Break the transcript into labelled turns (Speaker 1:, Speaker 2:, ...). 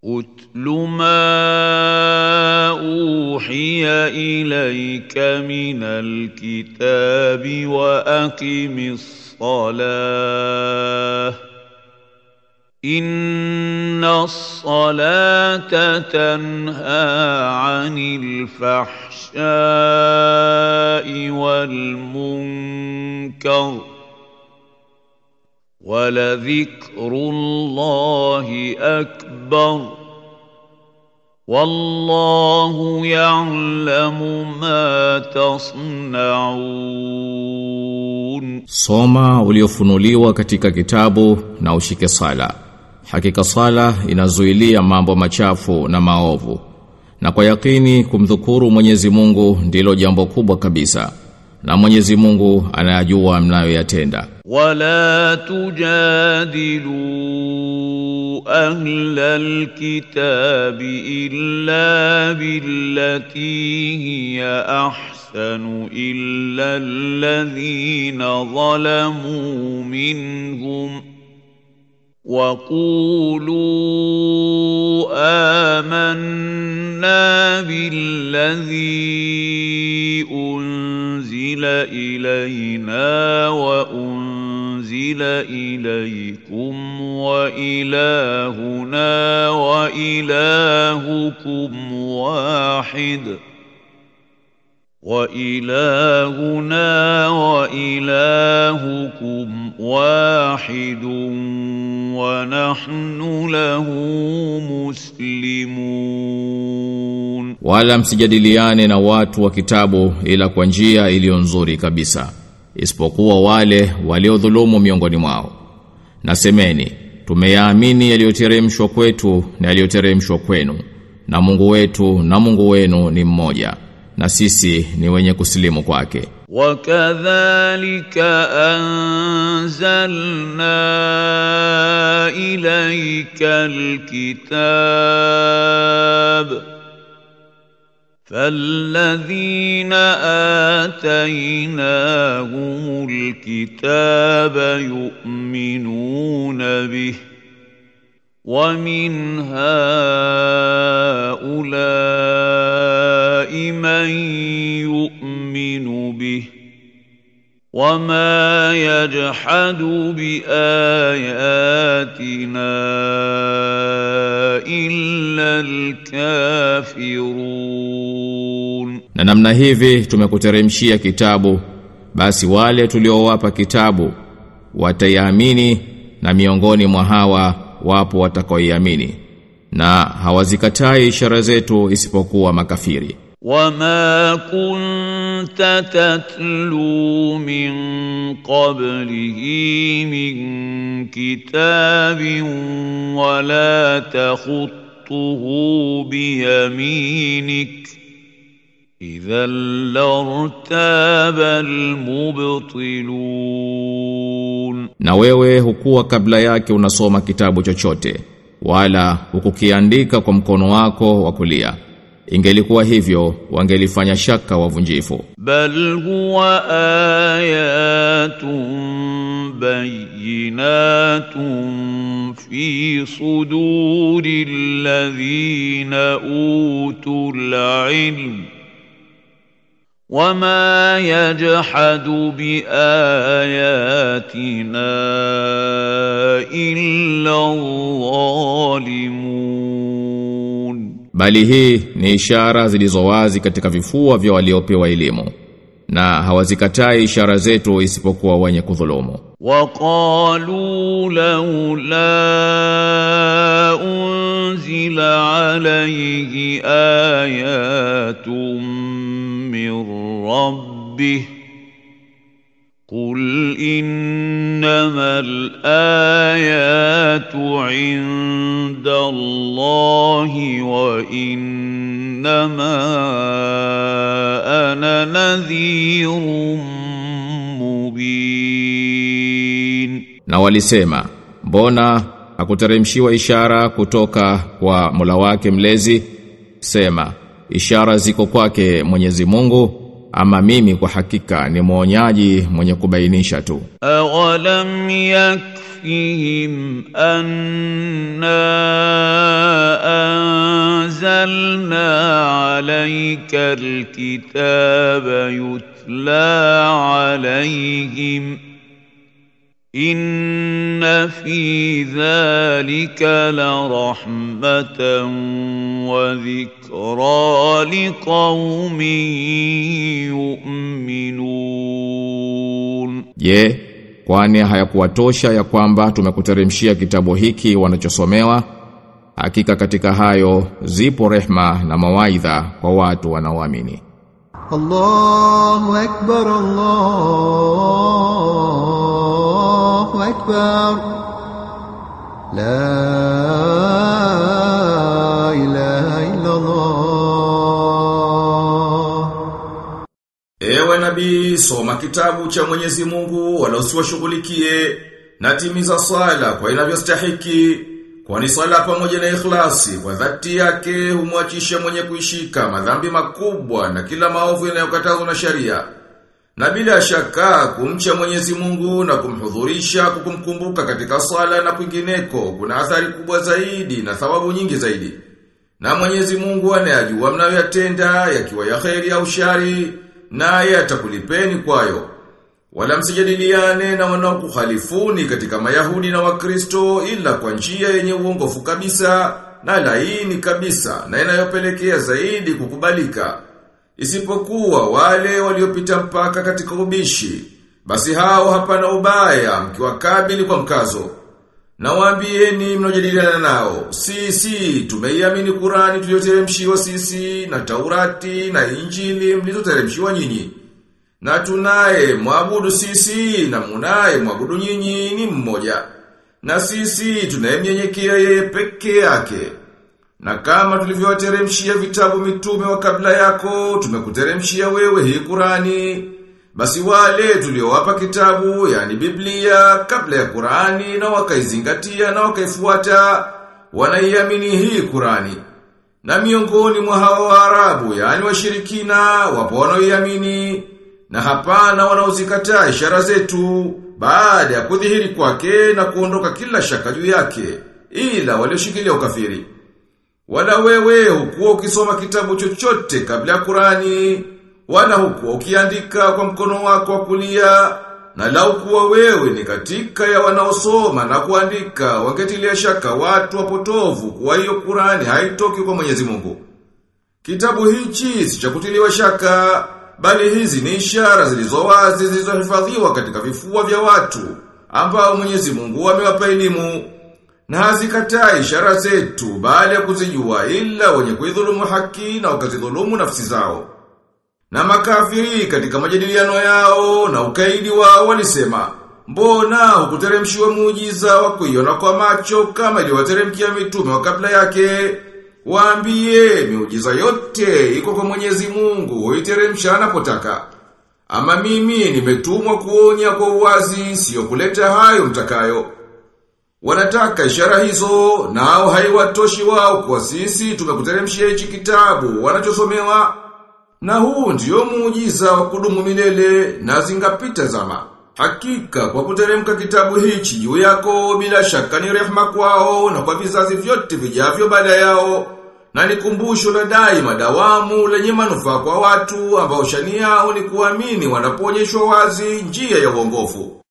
Speaker 1: اتل ما اوحي اليك من الكتاب واقم الصلاه ان الصلاه تنهى عن الفحشاء والمنكر ولذكر الله اكبر والله يعلم ما تصنعون
Speaker 2: Soma uliofunuliwa katika kitabu na ushike sala. Hakika sala inazuilia mambo machafu na maovu. Na kwa yakini kumdhukuru Mwenyezi Mungu ndilo jambo kubwa kabisa. Na Mwenyezi Mungu anayajua mnayoyatenda.
Speaker 1: ولا تجادلوا اهل الكتاب الا بالتي هي احسن الا الذين ظلموا منهم وقولوا آمنا بالذي أنزل إلينا وأنزل إليكم وإلهنا وإلهكم واحد وإلهنا وإلهكم واحد ونحن له مسلمون
Speaker 2: Wala msijadiliane na watu wa kitabu ila kwa njia iliyo nzuri kabisa. Isipokuwa wale waliodhulumu miongoni mwao. Nasemeni, tumeyaamini yaliyoteremshwa kwetu na yaliyoteremshwa kwenu. Na Mungu wetu na Mungu wenu ni mmoja. Na sisi ni wenye kusilimu kwake.
Speaker 1: وكذلك أنزلنا إليك الكتاب فالذين آتيناهم الكتاب يؤمنون به ومن هؤلاء من يؤمن به وما يجحد بآياتنا إلا الكافرون
Speaker 2: Na namna hivi tumekuteremshia kitabu basi wale tuliowapa kitabu wataiamini na miongoni mwa hawa wapo watakaoiamini na hawazikatai ishara zetu isipokuwa makafiri.
Speaker 1: وما كنت تتلو من قبله من كتاب ولا تخطه بيمينك إذا لارتاب المبطلون
Speaker 2: Na wewe hukuwa kabla yake unasoma kitabu chochote wala hukukiandika kwa mkono wako wa kulia. Ingelikuwa hivyo wangelifanya shaka wavunjifu.
Speaker 1: بل هو آيات بينات في صدور الذين أوتوا العلم وما يجحد بآياتنا إلا الظالمون
Speaker 2: Bali hii ni ishara zilizowazi katika vifua vya waliopewa elimu na hawazikatai ishara zetu isipokuwa wenye kudhulumu.
Speaker 1: وقالوا لولا أنزل عليه آيات من ربه قل إنما الآيات عند الله وإنما أنا نذير مبين
Speaker 2: Na walisema, mbona hakuteremshiwa ishara kutoka kwa Mola wake mlezi? Sema, ishara ziko kwake Mwenyezi Mungu, ama mimi kwa hakika ni mwonyaji mwenye kubainisha tu.
Speaker 1: أولم يكفهم أنا أنزلنا عليك الكتاب يتلى عليهم إن في ذلك لرحمة وذكرى لقوم يؤمنون
Speaker 2: Je, kwani hayakuwatosha ya kwamba tumekuteremshia kitabu hiki wanachosomewa? Hakika katika hayo zipo rehma na mawaidha kwa watu wanaoamini.
Speaker 3: الله أكبر الله أكبر لا إله إلا الله
Speaker 4: Ewe nabii, soma kitabu cha Mwenyezi Mungu wala usiwashughulikie na timiza swala kwa inavyostahiki kwani swala pamoja na ikhlasi kwa dhati yake humwachisha mwenye kuishika madhambi makubwa na kila maovu yanayokatazwa na sharia. Na bila shaka kumcha Mwenyezi Mungu na kumhudhurisha kukumkumbuka katika swala na kwingineko kuna athari kubwa zaidi na thawabu nyingi zaidi. Na Mwenyezi Mungu anayajua mnayoyatenda yakiwa ya kheri au shari naye atakulipeni kwayo. Wala msijadiliane na wanaokukhalifuni katika Mayahudi na Wakristo ila kwa njia yenye uongofu kabisa na laini kabisa na inayopelekea zaidi kukubalika. Isipokuwa wale waliopita mpaka katika ubishi, basi hao hapana ubaya mkiwakabili kwa mkazo. Na waambieni mnaojadiliana nao, sisi tumeiamini Qurani tuliyoteremshiwa sisi na Taurati na Injili mlizoteremshiwa nyinyi. Na tunaye mwabudu sisi na munaye mwabudu nyinyi ni mmoja. Na sisi tunayemnyenyekea yeye peke yake. Na kama tulivyowateremshia vitabu mitume wa kabla yako, tumekuteremshia wewe hii Qurani. Basi wale tuliowapa kitabu, yani Biblia, kabla ya Qurani na wakaizingatia na wakaifuata, wanaiamini hii Qurani. Na miongoni mwa hawa Waarabu, yani washirikina, wapo wanaoiamini na hapana wanaozikataa ishara zetu baada ya kudhihiri kwake na kuondoka kila shaka juu yake, ila walioshikilia ukafiri. Wala wewe hukuwa ukisoma kitabu chochote kabla ya Qurani, wala hukuwa ukiandika kwa mkono wako wa kulia, na lau kuwa wewe ni katika ya wanaosoma na kuandika, wangetilia shaka watu wapotovu kuwa hiyo Qurani haitoki kwa Mwenyezi Mungu. Kitabu hichi si cha kutiliwa shaka, bali hizi ni ishara zilizo wazi zilizohifadhiwa katika vifua vya watu ambao Mwenyezi Mungu amewapa elimu na hazikatai ishara zetu baada ya kuzijua ila wenye kuidhulumu haki na wakazidhulumu nafsi zao. Na makafiri katika majadiliano yao na ukaidi wao walisema, mbona hukuteremshiwa muujiza wa kuiona kwa macho kama iliwateremkia mitume wa kabla yake? Waambie miujiza yote iko kwa Mwenyezi Mungu, huiteremsha anapotaka. Ama mimi nimetumwa kuonya kwa uwazi, sio kuleta hayo mtakayo. Wanataka ishara hizo, nao haiwatoshi wao kwa sisi tumekuteremshia hichi kitabu wanachosomewa. Na huu ndio muujiza wa kudumu milele na zingapita zama. Hakika kwa kuteremka kitabu hichi juu yako bila shaka ni rehema kwao na kwa vizazi vyote vijavyo baada yao. Na ni kumbusho la daima dawamu lenye manufaa kwa watu ambao shani yao ni kuamini wanapoonyeshwa wazi njia ya uongofu.